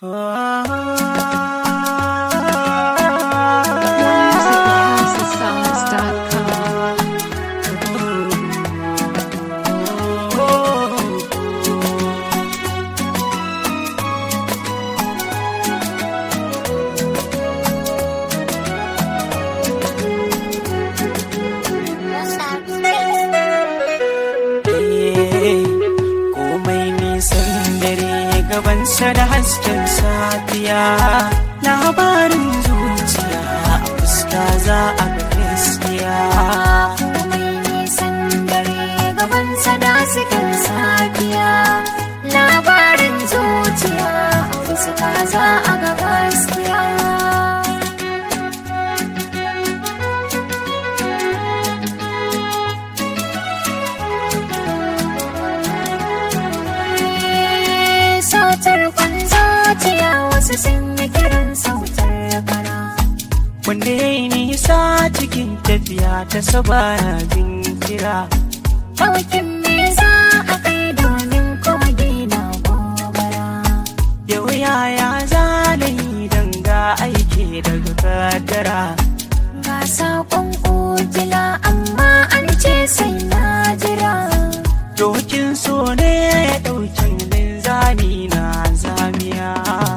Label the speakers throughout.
Speaker 1: musicalhouseofsongs.com.
Speaker 2: komai nisan dare gabansa da hasken safiya labarin zuciya a fuska za a ga gaskiya
Speaker 3: komai nisan dare gabansa da sukan safiya labarin zuciya fuska za a ga gaskiya sautar kwanzociya wasu sun yi kiran sautar kara
Speaker 2: wanda ya yi nisa cikin tafiya ta sabana jin kira
Speaker 3: Ɗaukin me za a kai domin kogi na gobara.
Speaker 2: yau yaya zanayi danga aiki daga kaddara
Speaker 3: Ga saƙon ujila amma an ce sai na jira.
Speaker 2: dokin so ne ya ɗauki linzami na zamiya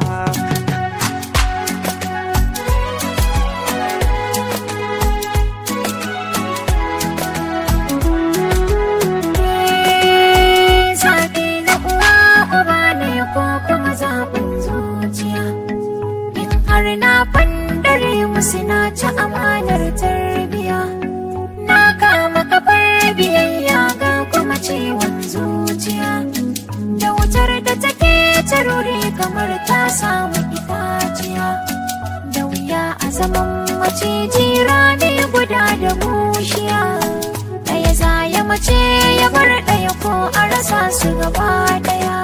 Speaker 3: Eh, Zaɓi na uwa uba ne ko kuma zaɓin zuciya. In har na fandare musu na ci amanar tarbiya. Na kama kafar biyayya ga kuma ciwon zuciya. Da wutar da take taruri kamar ta samu itaciya. Da wuya a zaman maciji rani guda da bushiya. Ɗaya za ya mace ya bar ɗaya ko a rasa su gaba ɗaya.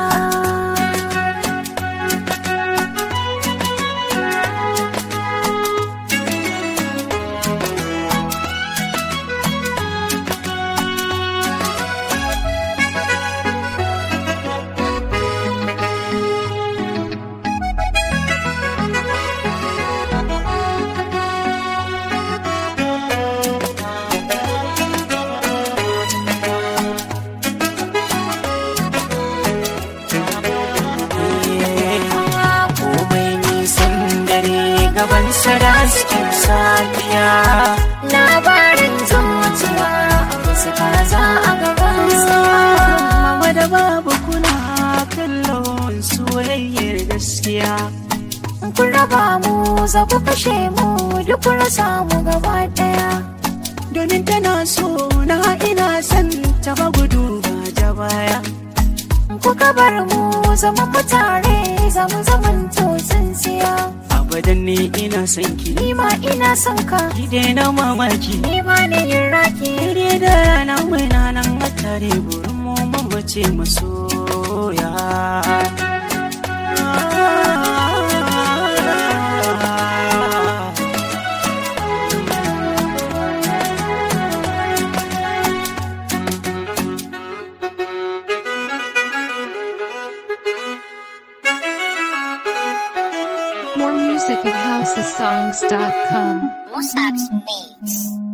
Speaker 2: komai nisan dare gabansa da hasken safiya
Speaker 3: Labarin zuciya wasu za a gabansa.
Speaker 2: mama da babu kuna kallon soyayyar gaskiya
Speaker 3: Kun raba mu za ku kashe mu duk kun rasa mu gaba ɗaya.
Speaker 2: domin tana so na ina son ta ba gudu ba ta baya
Speaker 3: Kuka bar mu zama mu tare zamu zaman to tsintsiya.
Speaker 2: abadan ne ina son ki
Speaker 3: Ni ma ina son ka,
Speaker 2: ki daina mamaki
Speaker 3: ni ma ne yin raki.
Speaker 2: Dare da rana muna nan a tare burin mu mamace masoya.
Speaker 1: More music at housesongs.com.
Speaker 4: Musab's Beats.